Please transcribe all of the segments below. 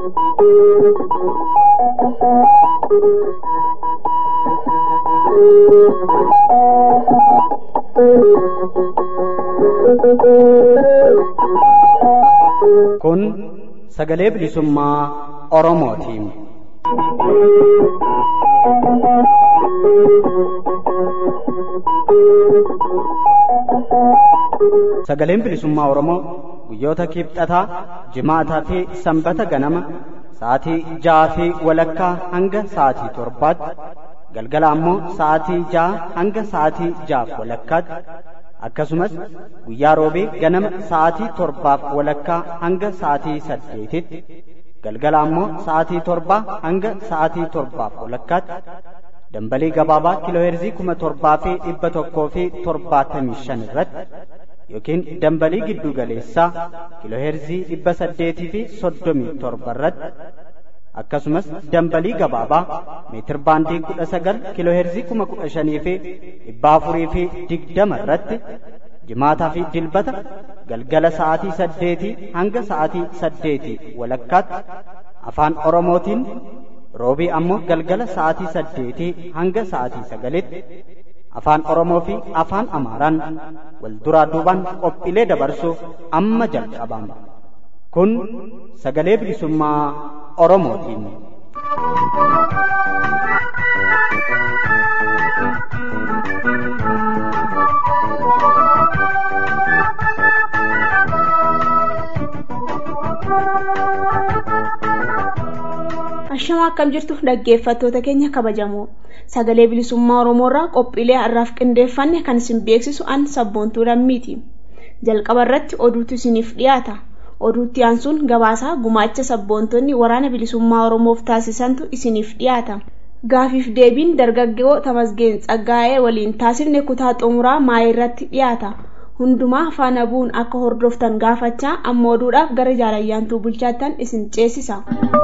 Kun sagalee bilisummaa Oromootiin. Sagaleen bilisummaa Oromoo guyyoota kibxataa, jimaataa fi sanbata ganama sa'aatii ja'aa fi walakkaa hanga sa'aatii torbaatti galgala ammoo sa'aatii ja'a hanga sa'aatii ja'aaf walakkaatti akkasumas guyyaa roobee ganama sa'aatii torbaaf walakkaa hanga sa'aatii saddeetitti galgala ammoo sa'aatii torbaa hanga sa'aatii torbaaf walakkaatti dambalii gabaabaa kiilooheerzii kuma torbaa fi dhibba tokkoo fi torbaatamii shan irratti yookiin dambalii giddu galeessaa kiilooheerzii dhibba saddeetii fi soddomii torba irratti akkasumas dambalii gabaabaa meetir baandii kudha sagal kiilooheerzii kuma kudha shanii fi dhibba afurii fi digdama irratti jimaataa fi dilbata galgala sa'aatii saddeetii hanga sa'aatii saddeetii walakkaatti afaan oromootiin roobii ammoo galgala sa'aatii saddeetii hanga sa'aatii sagalitti afaan oromoo fi afaan amaaraan wal duraa duubaan qophiilee dabarsuuf amma jalqabama kun sagalee bilisummaa oromootiin. Ashamaa akkam jirtu dhaggeeffattoota keenya kabajamoo sagalee bilisummaa Oromoorraa qophiilee har'aaf qindeeffanne kan isin beeksisu an sabboontuu lammiiti. Jalqaba irratti oduutu isiniif dhiyaata. Oduutti aansuun gabaasaa gumaacha sabboontonni waraana bilisummaa Oromoof taasisantu isiniif dhiyaata. Gaafiif deebiin dargaggoo Tamasgeen Tsaggaa'ee waliin taasifne kutaa xumuraa maayii irratti dhiyaata. Hundumaa faana bu'uun akka hordoftan gaafachaa amma oduudhaaf gara jaalayyaantuu bulchaattan isin ceesisa.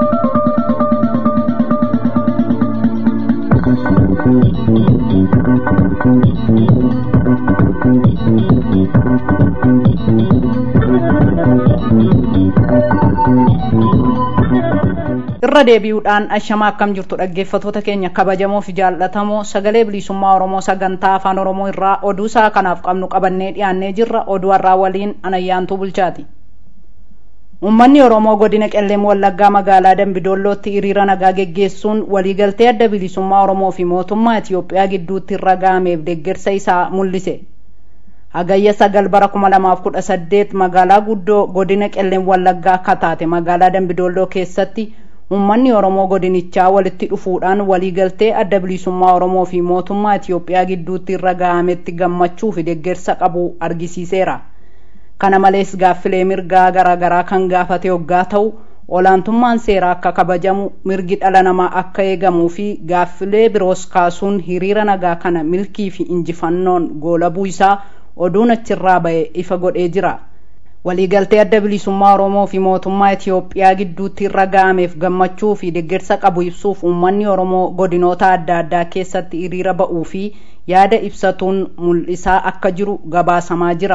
irra deebi'uudhaan ashamaa akkam jirtu dhaggeeffatoota keenya kabajamoo fi jaallatamoo sagalee bilisummaa oromoo sagantaa afaan oromoo irraa oduu isaa kanaaf qabnu qabannee dhiyaannee jirra oduu har'aa waliin anayyaantuu bulchaati uummanni oromoo godina qelleem wallaggaa magaalaa dambidoollootti hiriira nagaa geggeessuun waliigaltee adda bilisummaa oromoo fi mootummaa itiyoophiyaa gidduutti irra ga'ameef deeggarsa isaa mul'ise hagayya sagal bara kuma lamaaf kudha saddeet magaalaa guddoo godina qelleem wallaggaa akka taate magaalaa dambidoolloo keessatti uummanni oromoo godinichaa walitti dhufuudhaan waliigaltee adda bilisummaa oromoo fi mootummaa itiyoophiyaa gidduutti irra ga'ametti gammachuu fi deeggarsa qabu argisiiseera kana malees gaaffilee mirgaa garaagaraa kan gaafate hoggaa ta'u olaantummaan seeraa akka kabajamu mirgi dhala namaa akka eegamuu fi gaaffilee biroos kaasuun hiriira nagaa kana milkii fi injifannoon goolabuu isaa oduun achirraa ba'e ifa godhee jira waliigaltee adda bilisummaa oromoo fi mootummaa itiyoophiyaa gidduutti irra ga'ameef gammachuu fi deeggarsa qabu ibsuuf uummanni oromoo godinoota adda addaa keessatti hiriira ba'uu fi yaada ibsatuun mul'isaa akka jiru gabaasamaa jira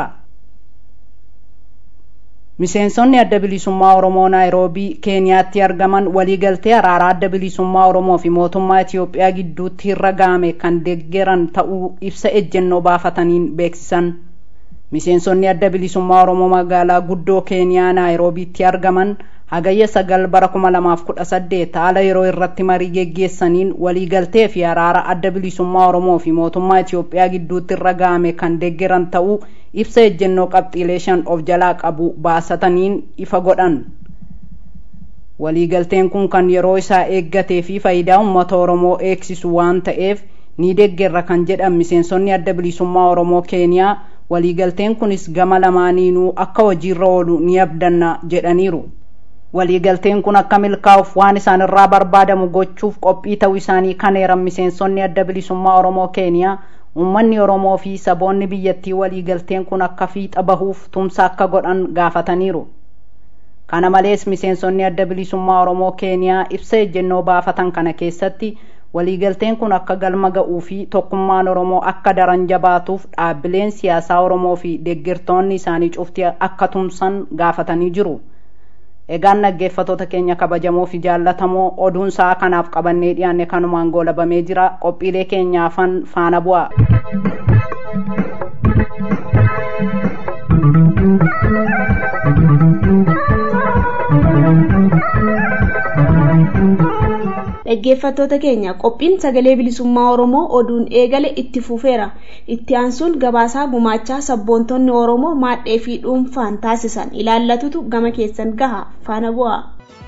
miseensonni adda bilisummaa oromoo naayiroobii keeniyaatti argaman waliigaltee araaraa adda bilisummaa oromoo fi mootummaa itiyoophiyaa gidduutti irra ga'ame kan deeggeran ta'uu ibsa ejjennoo baafataniin beeksisan miseensonni adda bilisummaa oromoo magaalaa guddoo keeniyaa naayiroobiitti argaman hagayya sagal bara kuma lamaaf kudha saddeet haala yeroo irratti marii geggeessaniin waliigaltee fi araara adda bilisummaa oromoo fi mootummaa itiyoophiyaa gidduutti irra ga'ame kan deeggeran ta'uu ibsa ejjennoo qabxiilee shan of jalaa qabu baasataniin ifa godhan waliigalteen kun kan yeroo isaa eeggatee fi faayidaa uummata oromoo eegsisu waan ta'eef ni deeggerra kan jedhan miseensonni adda bilisummaa oromoo keeniyaa waliigalteen kunis gama lamaaniinuu akka hojiirra oolu ni abdanna jedhaniiru waliigalteen kun akka milkaa'uuf waan isaan irraa barbaadamu gochuuf qophii ta'uu isaanii kan eeran miseensonni adda bilisummaa oromoo keeniyaa uummanni oromoo fi saboonni biyyattii waliigalteen kun akka fiixa bahuuf tumsa akka godhan gaafataniiru kana malees miseensonni adda bilisummaa oromoo keeniyaa ibsa ejjennoo baafatan kana keessatti waliigalteen kun akka galma ga'uu fi tokkummaan oromoo akka daran jabaatuuf dhaabbileen siyaasaa oromoo fi deeggartoonni isaanii cufti akka tumsan gaafatanii jiru egaan dhaggeeffatoota keenya kabajamoo fi jaallatamoo oduun sa'a kanaaf qabannee dhiyaanne kanumaan goolabamee jira qophiilee keenyaafan faana bu'a. dhaggeeffattoota keenya qophiin sagalee bilisummaa oromoo oduun eegale itti fufeera itti aansuun gabaasaa gumaachaa sabboontonni oromoo maadhee fi dhuunfaan taasisan ilaallatutu gama keessan gaha faana bu'a.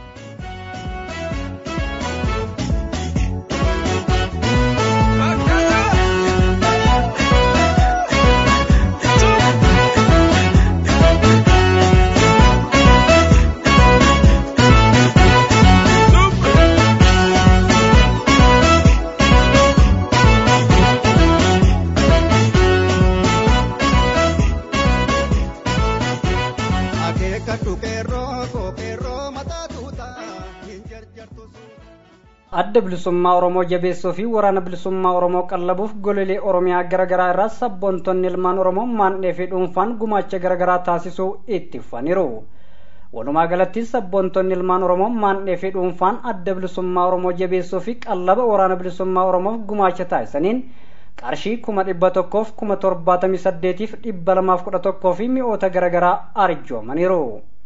adda bilisummaa oromoo jabeessuu fi waraana bilisummaa oromoo qallabuuf gololee oromiyaa garaagaraa irraa sabboontonni ilmaan oromoo maandhee fi dhuunfaan gumaacha garaagaraa taasisuu itti fufaniiru walumaa galatti sabboontonni ilmaan oromoo maandhee fi dhuunfaan adda bilisummaa oromoo jabeessuu fi qallaba waraana bilisummaa oromoof gumaacha taasisaniin qarshii kuma dhibba tokkoof kuma torbaatamii saddeetiif dhibba lamaaf kudha tokkoo fi mi'oota garaagaraa arjoomaniiru.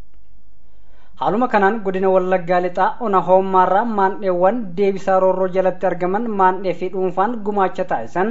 haaluma kanaan godina wallaggaa lixaa ona hoommaarraa maandheewwan deebisaa roorroo jalatti argaman maandhee fi dhuunfaan gumaacha taasisan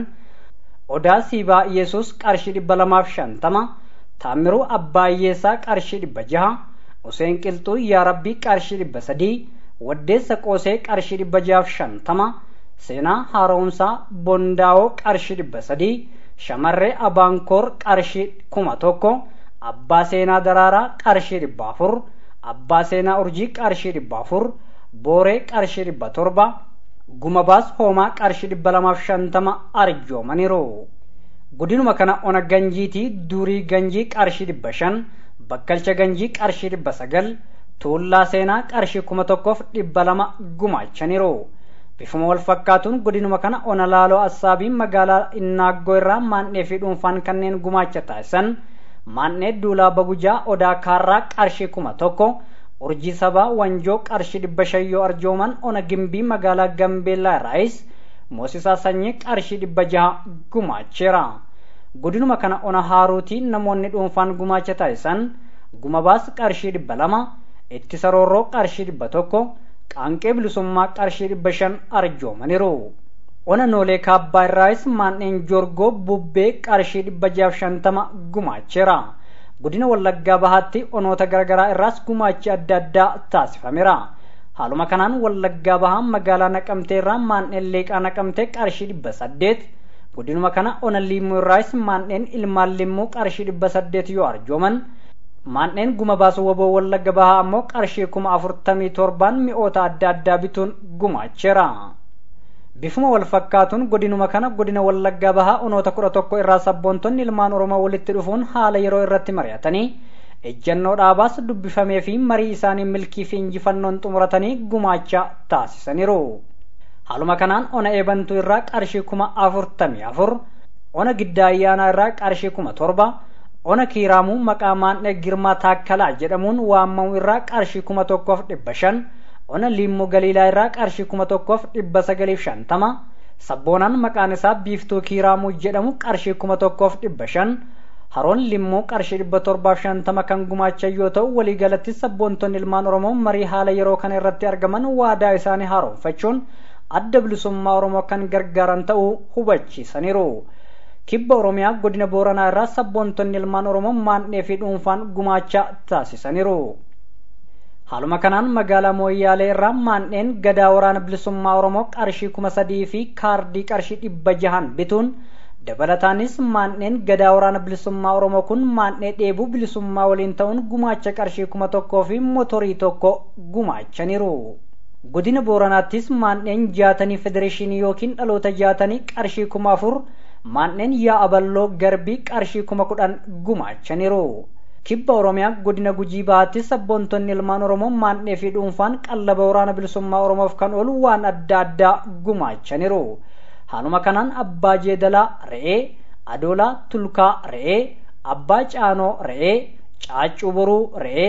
odaa siibaa yesus qarshii dhibba lamaaf shantama taamiruu abbaayyeessaa qarshii dhibba jaha useen qilxuu yaa rabbii qarshii dhibba sadii waddeessa qoosee qarshii dhibba jahaaf shantama seenaa haaromsaa bondaa'oo qarshii dhibba sadii shamarree abaankoor qarshii kuma tokko abbaa seenaa daraaraa qarshii dhibba afur abbaa seenaa urjii qarshii dhibba afur booree qarshii dhibba torba gumabaas hoomaa qarshii dhibba lamaaf shantama arjoomaniiru godinuma kana ona ganjiitii durii ganjii qarshii dhibba shan bakkalcha ganjii qarshii dhibba sagal tuullaa seenaa qarshii kuma tokkoof dhibba lama gumaachaniiru bifuma wal fakkaatuun godinuma kana ona laaloo assaabii magaalaa innaaggoo irraa maandhee fi dhuunfaan kanneen gumaacha taasisan maandhee duulaa bagujaa odaa kaarraa qarshii kuma tokko urjii sabaa wanjoo qarshii dhibba shayyoo arjooman ona gimbii magaalaa gambeellaa irraayis moosisaa sanyii qarshii dhibba jaha gumaacheera godinuma kana ona haaruutii namoonni dhuunfaan gumaacha taasisan gumabaas qarshii dhibba lama ittisa roorroo qarshii dhibba tokko qaanqee bilisummaa qarshii dhibba shan arjoomaniiru ona noolee kaabbaa irraayis maandheen joorgoo bubbee qarshii dhibba jahaaf shantama gumaacheera godina wallaggaa bahaatti onoota garaagaraa irraas gumaachi adda addaa taasifameera haaluma kanaan wallaggaa bahaa magaalaa naqamtee irraa maandheen leeqaa naqamtee qarshii dhibba saddeet godinuma kana ona limmuu irraayis maandheen ilmaan limmuu qarshii dhibba saddeet yoo arjooman maandheen guma baasu waboo wallagga bahaa ammoo qarshii kuma afurtamii torbaan mi'oota adda addaa bituun gumaacheera bifuma wal fakkaatuun godinuma kana godina wallaggaa bahaa onoota kudha tokko irraa sabboontonni ilmaan oromoo walitti dhufuun haala yeroo irratti mari'atanii ejjannoo dhaabaas dubbifamee fi marii isaanii milkii fi injifannoon xumuratanii gumaacha taasisaniiru haaluma kanaan ona eebantuu irraa qarshii kuma afurtamii afur ona giddaa ayyaanaa irraa qarshii kuma torba ona kiiraamuu maqaa maandhee girmaa taakkalaa jedhamuun waamamu irraa qarshii kuma tokkoof dhibba shan ona liimmoo galiilaa irraa qarshii kuma tokkoof dhibba sagaliif shantama sabboonaan maqaan isaa biiftuu kiiraamuu jedhamu qarshii kuma tokkoof dhibba shan haroon limmoo qarshii dhibba torbaaf shantama kan gumaachan yoo ta'u waliigalatti sabboontonni ilmaan oromoo marii haala yeroo kana irratti argaman waadaa isaanii haaromfachuun adda bilisummaa oromoo kan gargaaran ta'uu hubachiisaniiru kibba oromiyaa godina booranaa irraa sabboontonni ilmaan oromoo maandhee fi dhuunfaan gumaacha taasisaniiru haaluma kanaan magaalaa mooyyaalee irraa maandheen gadaa waraana bilisummaa oromoo qarshii kuma sadii fi kaardii qarshii dhibba jahan bituun dabalataanis maandheen gadaa waraana bilisummaa oromoo kun maandhee dheebuu bilisummaa waliin ta'uun gumaacha qarshii kuma tokkoo fi motorii tokko gumaachaniiru godina booranaattis maandheen jaatanii federeeshinii yookiin dhaloota jaatanii qarshii kuma afur maandheen yaa aballoo garbii qarshii kuma kudhan gumaachaniiru kibba oromiyaa godina gujii bahaatti sabboontonni ilmaan oromoo maandhee fi dhuunfaan qallaba waraana bilisummaa oromoof kan oolu waan adda addaa gumaachaniiru haaluma kanaan abbaa jeedalaa re'ee adoolaa tulkaa re'ee abbaa caanoo re'ee caaccuu boruu re'ee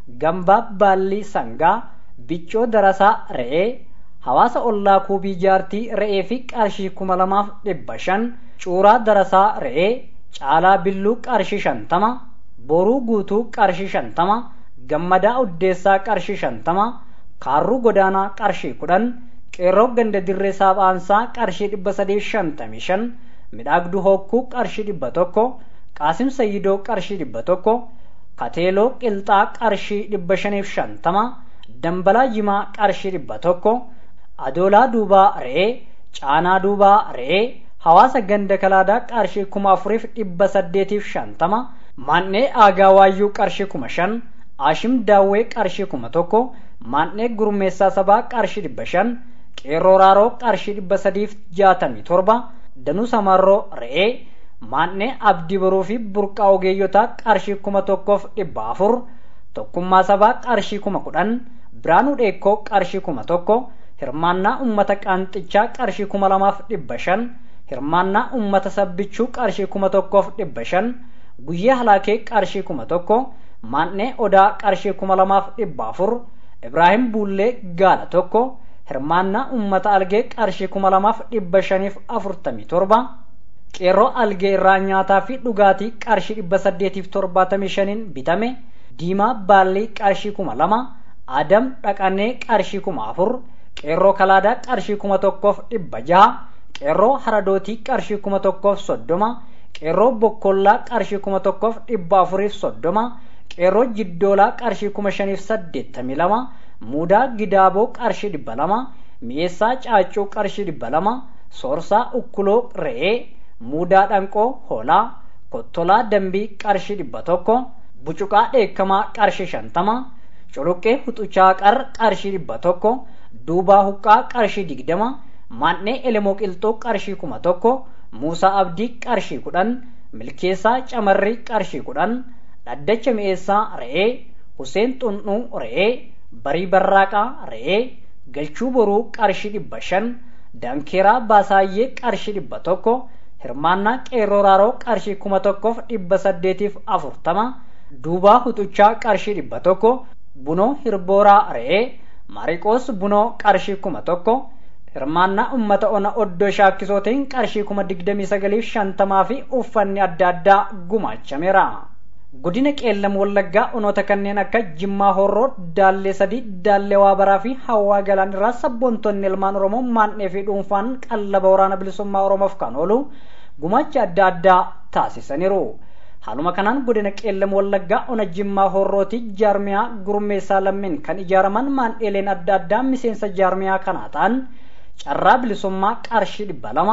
gambaa baallii sangaa biccoo darasaa re'ee hawaasa ollaa kuubii jaartii re'ee fi qarshii kuma lamaaf dhibba shan cuuraa darasaa re'ee caalaa billuu qarshii shantama boruu guutuu qarshii shantama gammadaa uddeessaa qarshii shantama kaarruu godaanaa qarshii kudhan qeerroo ganda dirree saaphaansaa qarshii dhibba sadii shantamii shan midhaagduu hokkuu qarshii dhibba tokko qaasim sayyidoo qarshii dhibba tokko kateeloo qilxaa qarshii dhibba shaniif shantama dambalaa jimaa qarshii dhibba tokko adoolaa duubaa re'ee caanaa duubaa re'ee hawaasa ganda kalaadaa qarshii kuma afuriif dhibba saddeetiif shantama maannee aagaa waayyuu qarshii kuma shan aashim daawwee qarshii kuma tokko maannee gurmeessaa sabaa qarshii dhibba shan qeerroo raaroo qarshii dhibba sadiif jaatamii torba danuu samarroo re'ee maannee abdii baruu fi burqaa ogeeyyotaa qarshii kuma tokkoof dhibba afur tokkummaa sabaa qarshii kuma kudhan biraanuu dheekkoo qarshii kuma tokko hirmaannaa ummata qaanxichaa qarshii kuma lamaaf dhibba shan hirmaannaa ummata sabbichuu qarshii kuma tokkoof dhibba shan guyyee halaakee qarshii kuma tokko maannee odaa qarshii kuma lamaaf dhibba afur ibraahim buullee gaala tokko hirmaannaa ummata algee qarshii kuma lamaaf dhibba shaniif afurtamii torba qeerroo algee irraa nyaataa fi dhugaatii qarshii dhibba saddeetiif torbaatamii shaniin bitame diimaa baallii qarshii kuma lama adam dhaqanee qarshii kuma afur qeerroo kalaadaa qarshii kuma tokkoof dhibba jaha qeerroo haradootii qarshii kuma tokkoof soddoma qeerroo bokkollaa qarshii kuma tokkoof dhibba afuriif soddoma qeerroo jiddoolaa qarshii kuma shaniif saddeettamii lama muudaa gidaaboo qarshii dhibba lama mi'eessaa caaccuu qarshii dhibba lama soorsaa ukkuloo re'ee muudaa dhanqoo hoolaa kottolaa dambii qarshii dhibba tokko bucuqaa dheekkamaa qarshii shantama culuqqee huxuchaa qar qarshii dhibba tokko duubaa huqqaa qarshii digdama maannee elemoo qilxoo qarshii kuma tokko muusaa abdii qarshii kudhan milkeessaa camarrii qarshii kudhan dhaddacha mi'eessaa re'ee huseen xunnuu re'ee barii barraaqaa re'ee galchuu boruu qarshii dhibba shan daankeeraa baasaayyee qarshii dhibba tokko hirmaannaa qeerroo raaroo qarshii kuma tokkoof dhibba saddeetiif afurtama duubaa huxuchaa qarshii dhibba tokko bunoo hirbooraa re'ee maariqoos bunoo qarshii kuma tokko hirmaannaa ummata ona oddoo shaakkisootiin qarshii kuma digdamii sagaliif shantamaa fi uffanni adda addaa gumaachameera. godina qeellam wallaggaa onoota kanneen akka jimmaa horroo daallee sadii daallee waabaraa fi hawaa galaan irraa sabboontonni ilmaan oromoo maannee fi dhuunfaan qallaba waraana bilisummaa oromoof kan oolu gumaacha adda addaa taasisaniiru. haaluma kanaan godina qeellam wallaggaa ona jimmaa horrooti jaarmiyaa gurmeessaa lammiin kan ijaaraman maandheeleen adda addaa miseensa jaarmiyaa kanaa ta'an carraa bilisummaa qarshii dhibba lama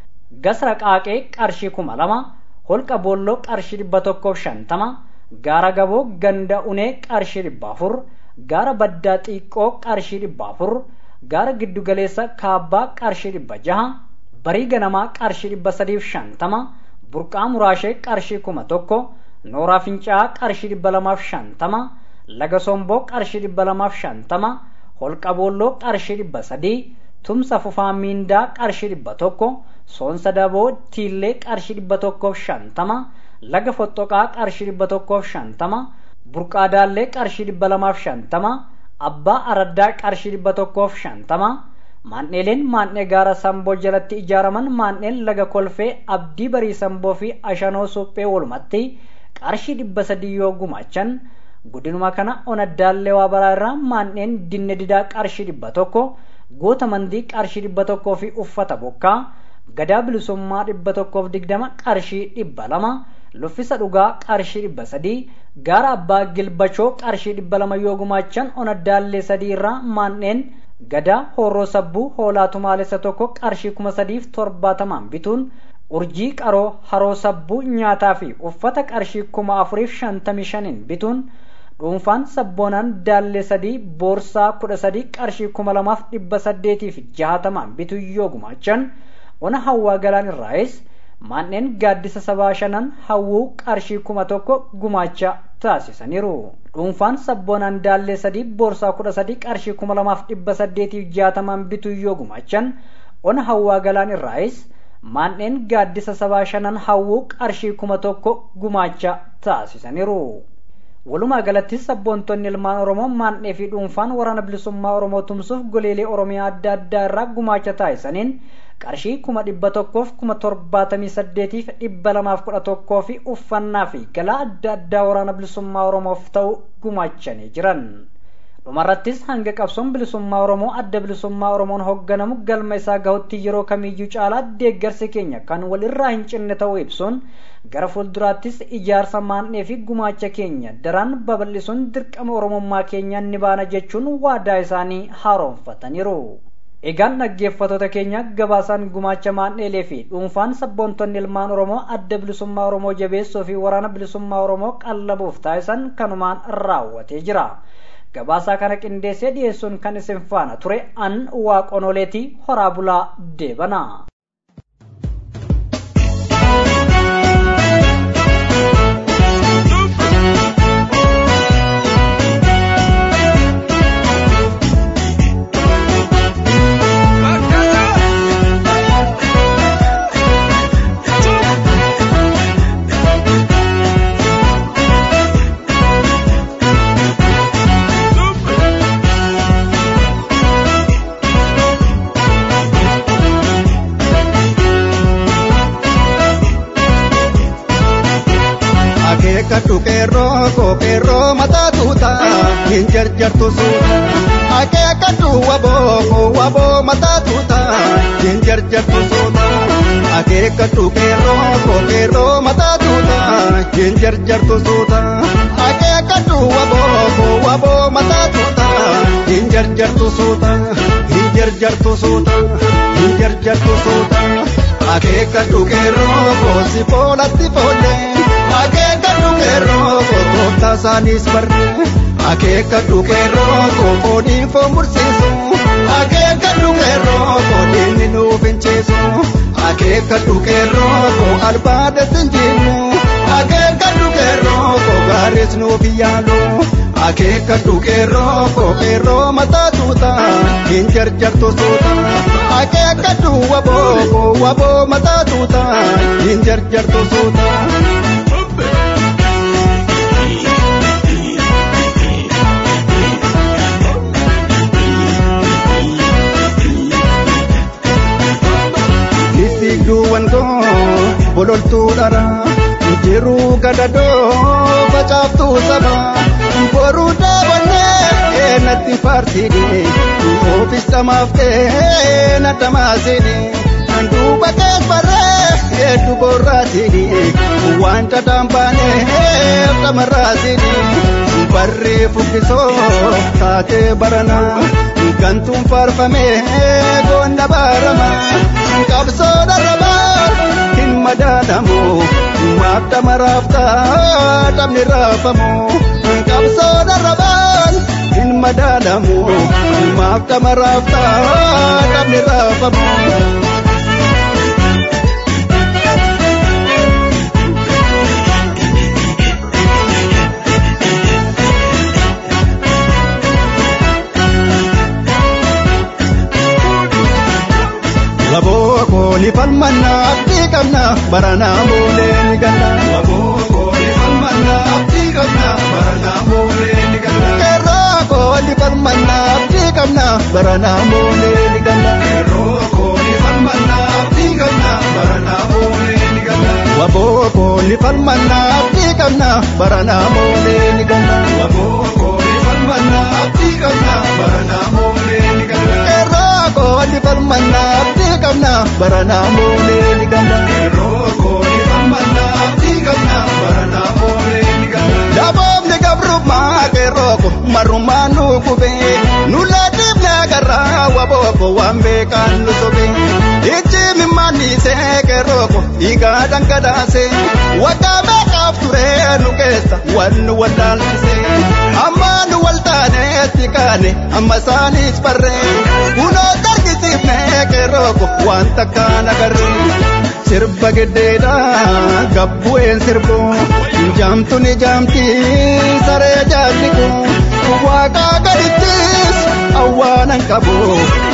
gasra qaaqee qarshii kuma lama holqa boolloo qarshii dhibba tokkoof shantama gaara gaboo ganda unee qarshii dhibba afur gaara baddaa xiiqqoo qarshii dhibba afur gaara giddugaleessa kaabbaa qarshii dhibba jaha barii ganamaa qarshii dhibba sadiif shantama burqaa muraashee qarshii kuma tokko nooraa fincaa'aa qarshii dhibba lamaaf shantama laga somboo qarshii dhibba lamaaf shantama holqa boolloo qarshii dhibba sadii tumsa fufaa miindaa qarshii dhibba tokko soonsa daboo tiillee qarshii dhibba tokkoof shantama laga foxxoqaa qarshii dhibba tokkoof shantama burqaa daallee qarshii dhibba lamaaf shantama abbaa araddaa qarshii dhibba tokkoof shantama maan'eeleen maan'ee gaara samboo jalatti ijaaraman maan'een laga kolfee abdii barii samboo fi ashanoo suphee walumatti qarshii dhibba sadii yoo gumaachan godinuma kana ona daallee waa baraa irraa maan'een dinne didaa qarshii dhibba tokko goota mandii qarshii dhibba tokkoo fi uffata bokkaa gadaa bilisummaa dhibba tokkoof digdama qarshii dhibba lama luffisa dhugaa qarshii dhibba sadii gaara abbaa gilbachoo qarshii dhibba lama yoo gumaachan ona daallee sadii irraa maan'een gadaa horroo sabbuu hoolaa tumaalessa tokko qarshii kuma sadiif torbaatamaan bituun urjii qaroo haroo sabbuu nyaataa fi uffata qarshii kuma afuriif shantamii shaniin bituun dhuunfaan sabboonaan daallee sadii boorsaa kudha sadii qarshii kuma lamaaf dhibba saddeetiif jaatamaan bituu yoo gumaachan ona hawwaa galaan irraayis maanneen gaaddisa sabaa shanan hawwuu qarshii kuma tokko gumaacha taasisaniiru. dhuunfaan sabboonaan daallee sadii boorsaa kudha sadii qarshii kuma lamaaf dhibba saddeetiif jaatamaan bituu yoo gumaachan ona hawwaa galaan irraayis maanneen gaaddisa sabaa shanan hawwuu qarshii kuma tokko gumaacha taasisaniiru. walumaa galatti sabboontonni ilmaan oromoo maandhee fi dhuunfaan waraana bilisummaa oromoo tumsuuf goleelee oromiyaa adda addaa irraa gumaacha taasisaniin qarshii kuma dhibba tokkoof kuma torbaatamii saddeetiif dhibba lamaaf kudha tokkoo fi uffannaa fi galaa adda addaa waraana bilisummaa oromoof ta'u gumaachanii jiran. dhumarrattis hanga qabsoon bilisummaa oromoo adda bilisummaa oromoon hoogganamu galma isaa gahutti yeroo kamiyyuu caalaa deeggarsi keenya kan wal irraa hin cinne ta'uu ibsuun gara fuulduraattis ijaarsa maandhee fi gumaacha keenya daran babal'isuun dirqama oromummaa keenya ni baana jechuun waadaa isaanii haaromfataniiru. Egaan dhaggeeffattoota keenya gabaasaan gumaacha maandheelee fi dhuunfaan sabboontonni ilmaan oromoo adda bilisummaa oromoo jabeessoo fi waraana bilisummaa oromoo qallabuuf taasisan kanumaan raawwatee jira. gabaasaa kana qindeessee dhiyeessuun kan isin faana ture an waaqonoleetii horaa bulaa deebana. akeekkadhu qeerroo koo qeerroo mataa tuuta hin jarjartu suuta akeekkadhu waboo koo waboo mataa tuuta hin jarjartu suuta akeekkadhu qeerroo koo qeerroo mataa tuuta hin jarjartu suuta akeekkadhu waboo koo waboo mataa tuuta hin jarjartu suuta hin jarjartu suuta hin jarjartu suuta akeekkadhu qeerroo koo si foolatti foollee. akeekkadhu qeerroo kokooftaa isaaniis barre akeekkadhu qeerroo kofoodii foo mursiisu akeekkadhu qeerroo koodiinni nuuf hinceesu akeekkadhu qeerroo ko albaadatti hinjiinnu akeekkadhu qeerroo ko gaaris nuuf yaalu akeekkadhu qeerroo ko qeerroo mataa tuuta hin jarjartu suuta akeekkadhu waboo ko waboo mataa tuuta hin jarjartu suuta. Digduuwwan koo bololtuu dhara jiruu gadadoo facaaftuu saba boruu daawwannee natti faarsiidhe oofis dhamaaftee na dhamaasiidhe duuba kees barree hedduu borraasiidhe waan dhadhaan baanee dhamarraasiidhe barree fukkisoo taatee baranaa gantuun faarfamee goonna baaramaa. qabsoo dharrabaan hin madaalamu maaf dhamaraaftaa dhabni raafamu qabsoo dharrabaan hin madaalamu maaf dhamaraaftaa dhabni raafamu. Wabooko ni falmanna abdii qabna baranaa moolee ni galla. Wabooko ni falmanna abdii qabna baranaa moolee ni galla. Keerrooko ni falmanna abdii qabna baranaa moolee ni galla. Keerrooko ni falmanna abdii qabna baranaa moolee ni galla. Wabooko ni falmanna abdii qabna baranaa moolee ni galla. Wabooko ni falmanna abdii qabna baranaa moolee ni galla. Keerrooko ni falmanna abdii qabna baranaa moolee ni galla. Keerrooko ni falmanna abdii qabna baranaa moolee ni galla. Daboomni gabrummaa keerrooko marrumaa nu gubee nu laatiifne agarraa wabooko waan beekaan nu sobee. Ijji mimmaannisee keerrooko dhiigaa dhangalaasee waggaa meeqaaf turee nu keessa waan nu wallaalchisee. Amma nu wal taaneetti kaane amma isaaniis barree kunoo tarkisiifnee keerrooko waan takkaan agarree. Sirba giddeedha gabbu'een sirbu jaamtu ni jaamti saree jaamti kun waaqaa gadittis awwaanan qabu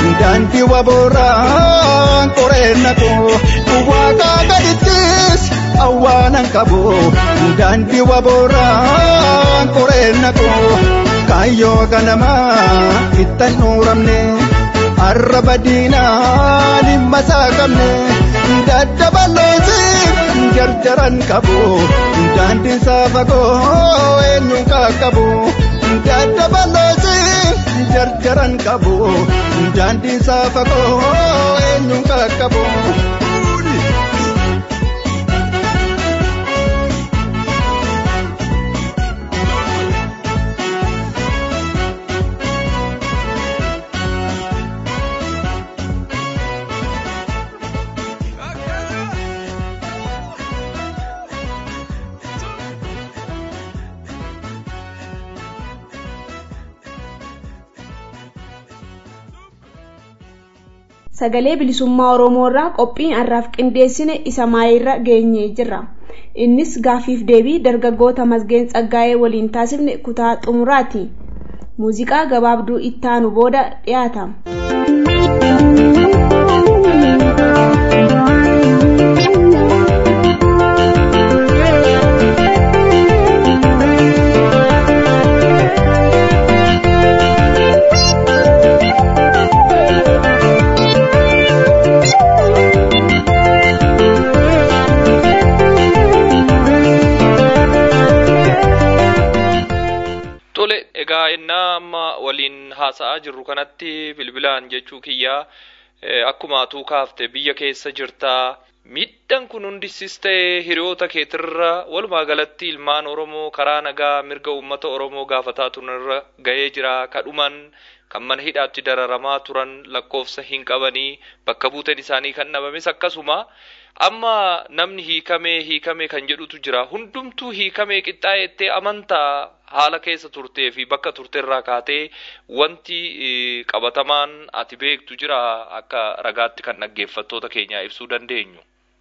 daandii wabooraan qoreen naqu waaqaa gadittis awwaanan qabu daandii wabooraan qoreen naqu kaayyoo ganamaa ittan dhuuramne arraba diinaa dhimma isaa qabne daddabaloosi jarjaran qabu daandiin isaa fagoo eenyuun qaqqabu daddabaloosi jarjaran qabu daandiin isaa fagoo eenyuun qaqqabu. sagalee bilisummaa oromoo irraa qophiin har'aaf qindeessine isa maayirra geenyee jirra innis gaafiif deebii dargaggoota masgeen tsaggaa'ee waliin taasifne kutaa xumuraati muuziqaa gabaabduu ittaanu booda dhiyaata. Tole egaa innaa amma waliin haasa'aa jirru kanatti bilbilaan jechuu kiyyaa akkuma atuu kaafte biyya keessa jirtaa miidhaan kun hundisis ta'e hiriyoota keetirra walumaa galatti ilmaan Oromoo karaa nagaa mirga uummata Oromoo gaafataa turanirra gahee jira kadhuman kan mana hidhaatti dararamaa turan lakkoofsa hin qabanii bakka buuteen isaanii kan dhabames akkasuma amma namni hiikamee hiikamee kan jedhutu jira hundumtuu hiikamee qixxaayettee amantaa haala keessa turtee fi bakka turteerraa kaatee wanti qabatamaan ati beektu jira akka ragaatti kan dhaggeeffattoota keenyaa ibsuu dandeenyu.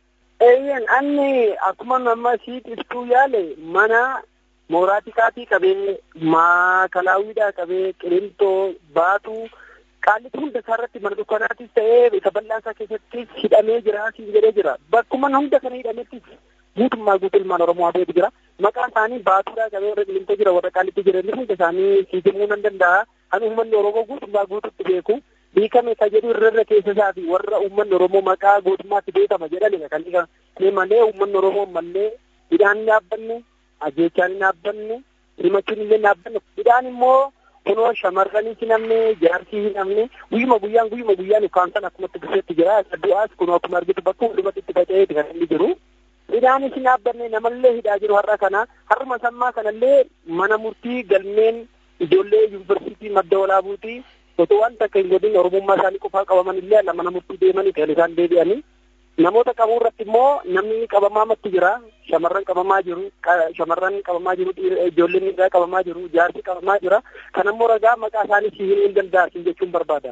Eeyyan anni akkuma nama siit ibsuu yaale mana mooraatikaatii qabee maakalaawwiidhaa qabee qilintoo baatuu qaallitti hunda isaa irratti mana dukkanaatis ta'ee isa bal'aa isaa keessattis hidhamee jira siin jedhee jira bakkuma hunda kana hidhamettis guutummaa guutuu ilmaan oromoo habeetu jira maqaan isaanii baatuudhaa qabee warra qilintoo jira warra qaallitti jira inni hunda isaanii siif himuu nan danda'a kan uummanni oromoo guutummaa guutuutti beeku hiikame ka jedhu irra irra keessa isaa fi warra uummanni oromoo maqaa gootummaatti beekama jedhanidha kan dhiqame malee uummanni oromoo mallee hidhaan hin dhaabbanne ajjeechaan hin dhaabbanne himachuun illee hin dhaabbanne hidhaan immoo kunoo shamarranis hin namne jaarsii hin namne guyyuma guyyaan guyyuma guyyaan ukkaamsan akkumatti dhufeetti jira du'aas kunoo akkuma argitu bakka hundumatti itti faca'eeti kan inni jiru hidhaanis hin dhaabbanne namallee hidhaa jiru har'a kana har'uma sammaa kanallee mana murtii galmeen ijoollee yuunivarsiitii madda walaabuutii otoo waan takka hin godhin oromummaa isaanii qofaa qabaman illee alla mana murtii deemanii kan isaan deebi'anii namoota qabuu irratti immoo namni qabamaa matti jira shamarran qabamaa jiru shamarran qabamaa jiru ijoolleen dhiiraa qabamaa jiru jaarsi qabamaa jira kan ammoo ragaa maqaa isaanii si himuu hin danda'asin jechuun barbaada.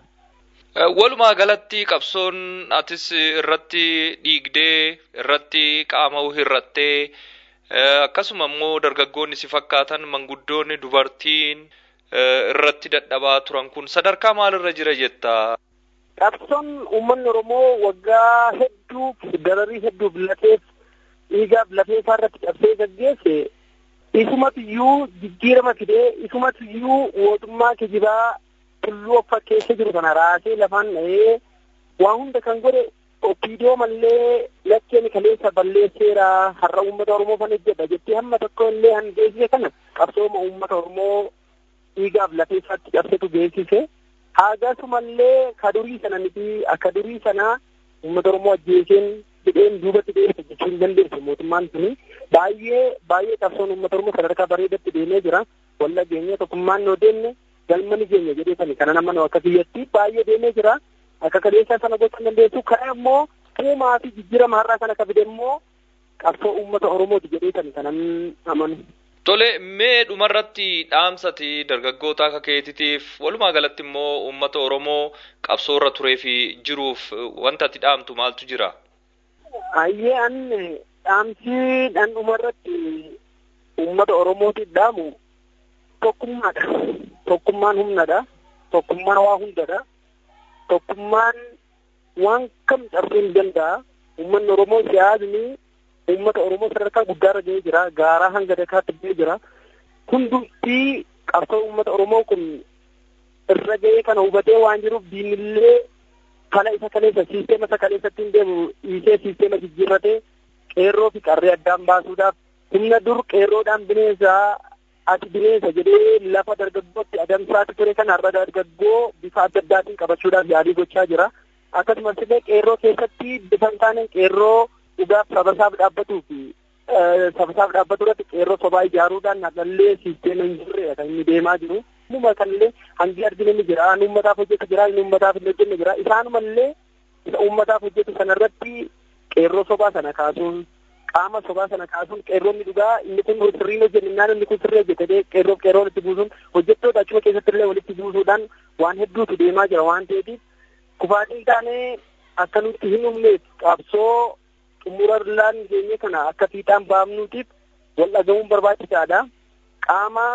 Walumaa galatti qabsoon atis irratti dhiigdee irratti qaama hirrattee akkasuma immoo dargaggoonni si fakkaatan manguddoonni dubartiin irratti dadhabaa turan kun sadarkaa maalirra jira jetta? Qabsoon uummanni Oromoo waggaa hedduuf dararii hedduuf lafeef dhiigaaf lafee isaa irratti qabsee gaggeesse isumatu iyyuu jijjiirama fidee isumatu iyyuu mootummaa kijibaa tulluu of fakkeessee jiru kana raasee lafaan dha'ee waa hunda kan godhe opiidiyoo mallee lakkeen kaleessa balleesseera har'a uummata Oromoo fan hojjedha jettee hamma tokko illee han geessise kana qabsooma uummata Oromoo dhiigaaf lafee isaatti cabsetu geessise. Haagasumallee ka durii sana miti akka durii sana uummata Oromoo ajjeeseen hidheen duubatti deemte jechuu hin dandeessu mootummaan suni baay'ee baay'ee qabsoon uummata Oromoo sadarkaa bareedatti deemee jira. Walla geenye tokkummaan noo deemne galma ni geenya jedhee sani kana nama akka biyyatti baay'ee deemee jira. Akka kaleessaa sana gochuu hin dandeessu. Kana immoo uumaa fi jijjiirama har'aa kana ka fide immoo qabsoo uummata Oromooti jedhee sani kanan amanu. Tole mee dhumarratti dhaamsati dargaggoota akka keetitiif walumaa galatti immoo uummata Oromoo qabsoo irra turee fi jiruuf wanta ati dhaamtu maaltu jira? Ayyee an dhaamsi dhan dhumarratti uummata Oromootiif dhaamu tokkummaadha. Tokkummaan humnadha. Tokkummaan waa hundadha. Tokkummaan waan kam cabsuu hin danda'a. Uummanni Oromoo siyaasni uummata Oromoo sadarkaa guddaarra ga'ee jira. Gaaraa hanga dakaatti ga'ee jira. Hundumtii qabsoo uummata Oromoo kun irra ga'ee kana hubatee waan jiruuf diinillee kana isa kaleessa siisteema isa kaleessatti hin deemu dhiisee siisteema jijjiirratee qeerroo fi qarree addaan baasuudhaaf humna dur qeerroodhaan bineensa ati bineensa jedhee lafa dargaggootti adamsaatti ture kana har'a dargaggoo bifa adda addaatiin qabachuudhaaf yaalii gochaa jira. Akkasumas illee qeerroo keessatti bifa hin taane qeerroo dhugaaf sabasaaf dhaabbatuu fi sabasaaf dhaabbatu irratti qeerroo sobaa ijaaruudhaan halallee siisteema hin jirre kan inni deemaa jiru. Uumama kanallee hangi arginu ni jira. Inni uummataaf hojjetu jira. Inni uummataaf hin hojjenne jira. Isaanumallee isa uummataaf hojjetu sanarratti qeerroo sobaa sana kaasuun qaama sobaa sana kaasuun qeerroonni dhugaa inni kun sirriin hojjennaan inni kun sirrii hojjetee qeerroo qeerroon itti buusuun hojjettoota achuma keessatti illee walitti buusuudhaan waan hedduutu deemaa jira waan ta'eetiif kufaatiin taanee akka nutti hin humneef qabsoo xumurarlaan keenya kana akka fiixaan baafnuutiif wal dhagahuun barbaachisaadha. Qaama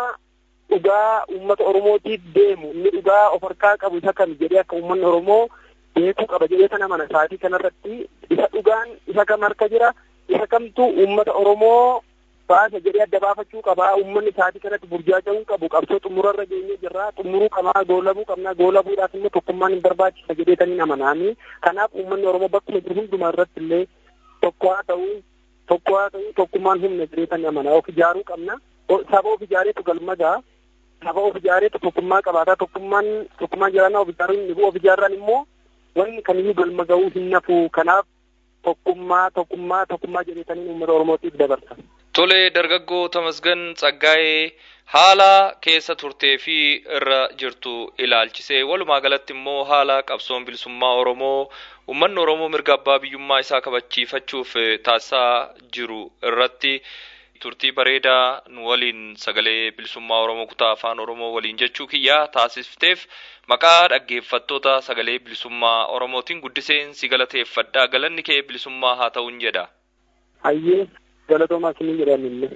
dhugaa uummata Oromootiif deemu inni dhugaa of harkaa qabu isa kam jedhee akka uummanni Oromoo beekuu qaba jedhee sana mana saatii kanarratti isa dhugaan isa kam harka jira isa kamtu uummata Oromoo baasa jedhee adda baafachuu qaba uummanni saatii kanatti burjaaja'uu qabu qabsoo xumurarra geenye jirra xumuruu qabaa goolabuu qabna goolabuudhaaf immoo tokkummaan hin barbaachisa jedheetanii amanaami kanaaf uummanni Oromoo bakkuma jiru hundumaa irratti illee tokko haa ta'u tokko haa ta'u tokkummaan humna jedheetanii amana of ijaaruu qabna saba of ijaareetu galmagaa saba of ijaareetu tokkummaa qabaataa tokkummaan tokkummaan jiraannaa of ijaaruun ni of ijaarran immoo wanni kamiyyuu galma ga'uu hin nafu kanaaf tokkummaa tokkummaa tokkummaa jedheetanii uummata oromootiif dabarsa. Tole dargaggoo Tamasgan Tsaggaa'ee haala keessa turtee fi irra jirtu ilaalchisee walumaa galatti immoo haala qabsoon bilisummaa Oromoo uummanni Oromoo mirga abbaa biyyummaa isaa kabachiifachuuf taasisaa jiru irratti turtii bareedaa nu waliin sagalee bilisummaa Oromoo kutaa afaan Oromoo waliin jechuu kiyyaa taasifteef maqaa dhaggeeffattoota sagalee bilisummaa Oromootiin guddiseen si galateeffadha galanni kee bilisummaa haa ta'uun jedha. Hayyee galatoomaa isinii jedhamillee.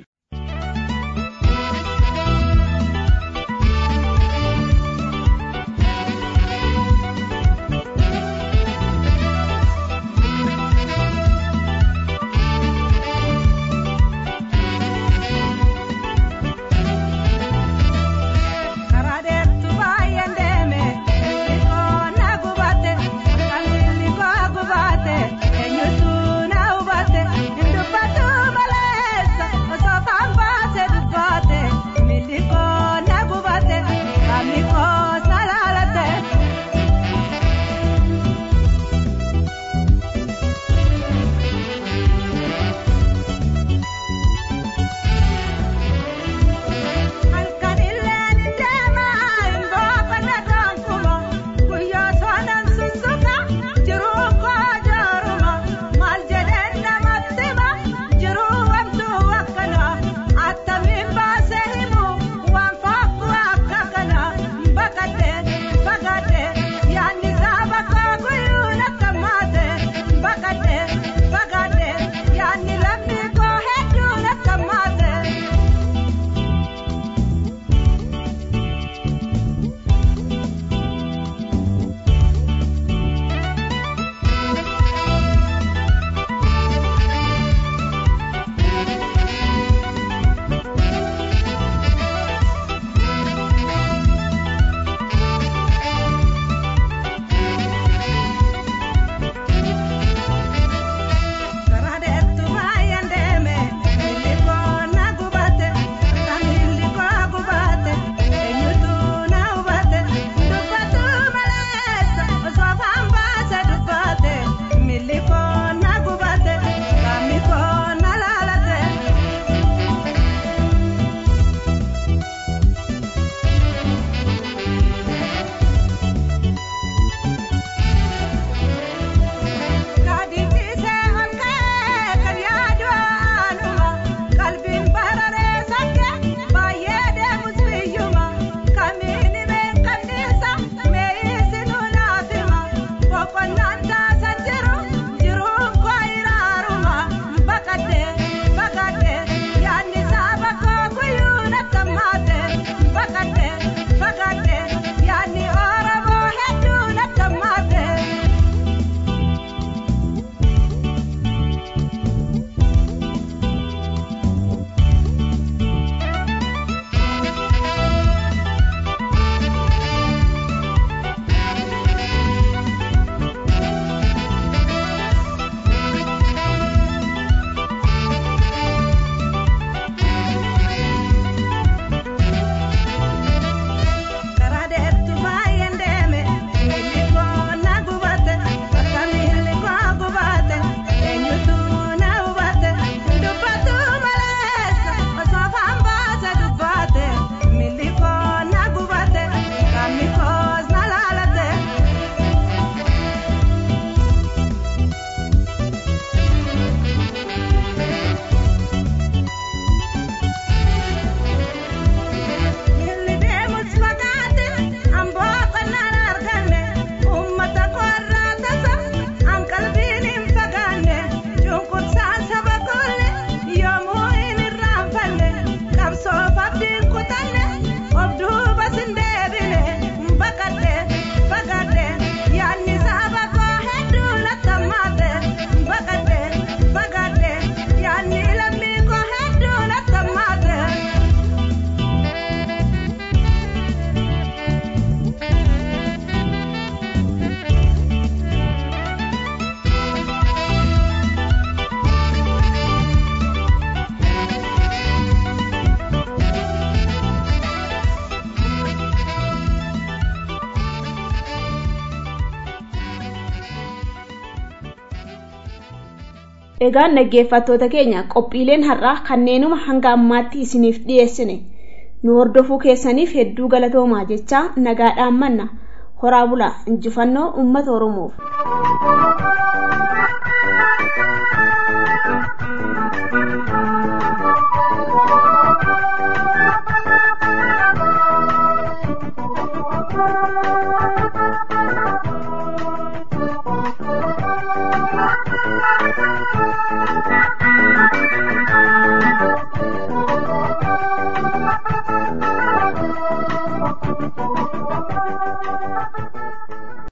Eenyutu na hubate, hin dubbatu maleessa osoo egaan dhaggeeffattoota keenya qophiileen har'aa kanneenuma hanga ammaatti isiniif dhiyeessine nu hordofuu keessaniif hedduu galatoomaa jechaa nagaadhaan manna horaa bulaa injifannoo uummata oromoof.